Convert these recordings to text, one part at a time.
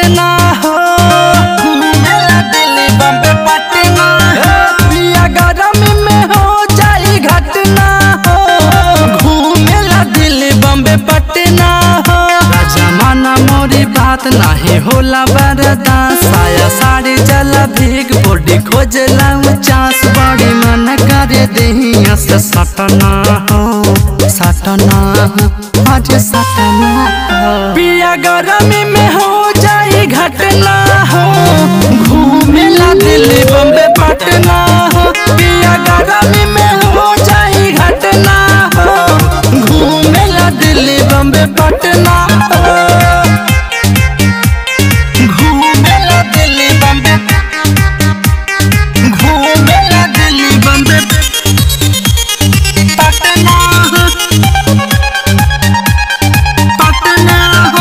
घटना हो घूमेला दिल्ली बम्बे पटना पिया गरमी में हो जाई घटना हो घूमेला दिल्ली बम्बे पटना हो जमाना मोरी बात नाही होला बरदा साया साड़ी जला भीग बॉडी खोजला चांस बड़ी मन करे देहिया से सटना हो सटना हो आज सटना हो पिया गरमी में हो जाई घटना हो घूमेला दिल्ली बम्बे पटना हो पिया गरमी में हो जाई घटना हो घूमेला दिल्ली बम्बे पटना हो घूमेला दिल्ली बम्बे घूमेला दिल्ली बम्बे पटना हो पटना हो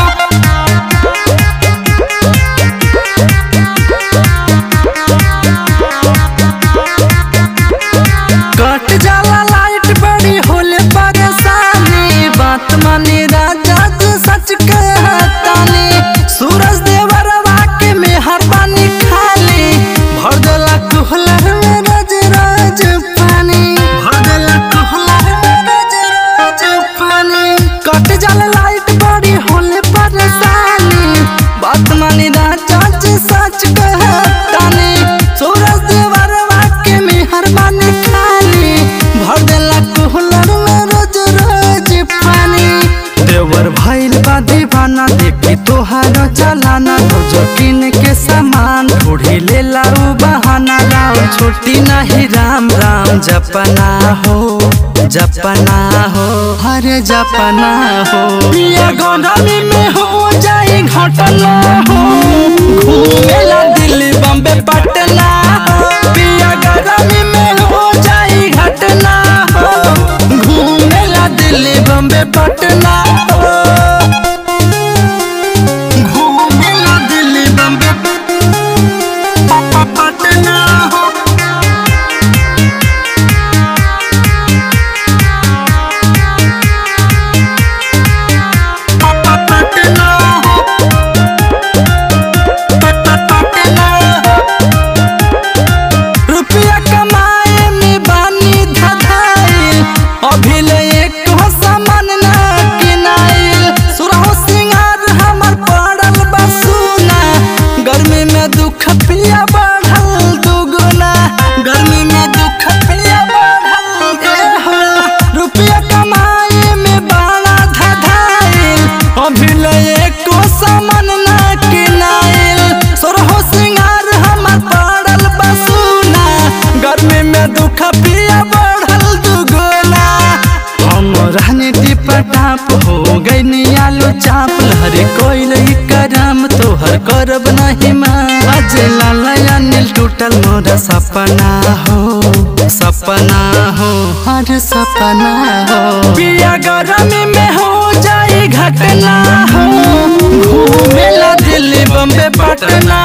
कट जाला लाइट बड़ी होले परेशानी बात मानी राजा तू सच कहतानी सूरज देवरवा के मेहरबानी खाली भर देला कुहलर में रज रज पानी भर देला कुहलर में रज रज पानी कट जाला लाइट बड़ी होले परेशानी बात मानी राजा तू सच कहतानी सूरज देवरवा के मेहरबानी खाली भर देला कुहलर में रोज रोज पानी देवर भइल बा दीवाना देखी तोहार चलाना रोज किन के सामान ढूढ़ी लेला उ बहाना राम छोटी नहीं राम राम जपना हो जपना हो हरे जपना हो पिया गोदामी में हो जाई घटना हो घूमेला दिल्ली बम्बे पटना हो पिया गरमी में हो जाई घटना हो घूमेला दिल्ली बम्बे पटना हो घूमेला दिल्ली बम्बे पटना हो पटना हो पटना हो रुपया कमाए में बानी धधाइल अभी ले एक हो सामान ना किनाइल सुरहो सिंगार हमर पड़ल बसुना गर्मी में दुख पिया बढ़ल दुगुना गर्मी में दुख पिया बढ़ल एहो। रुपया कमाए में बाड़ा धधाइल अभी ले एक हो सामान ना किनाइल सुरहो सिंगार हमर पड़ल बसुना गर्मी में दुख पिया बढ़ल दुगुना हम रहने टिपा टाप हो गई आलू चाप लहरे कोई करम तोहर करब नहीं माँ आज लाला नील टूटल मोर सपना हो सपना हो हर सपना हो पिया गरमी में हो जाई घटना हो घूमेला दिल्ली बम्बे पटना